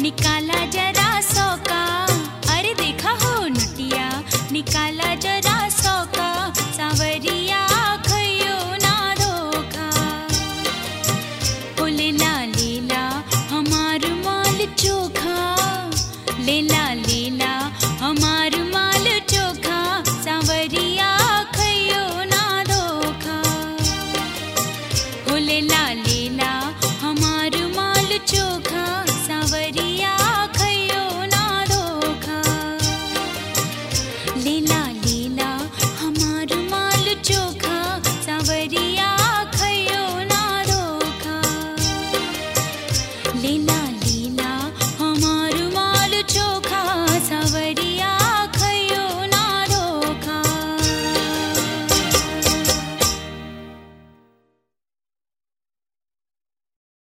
निकाला जरा सौका अरे देखा हो नटिया निकाला जरा सौका सावरिया खयो ना धोखा ओ लेला लेला हमार माल चोखा लेला लेला हमार माल चोखा सावरिया खयो ना धोखा ओ लेला लेला हमार माल चोखा सावरिया खयो ना धोखा लेला लेला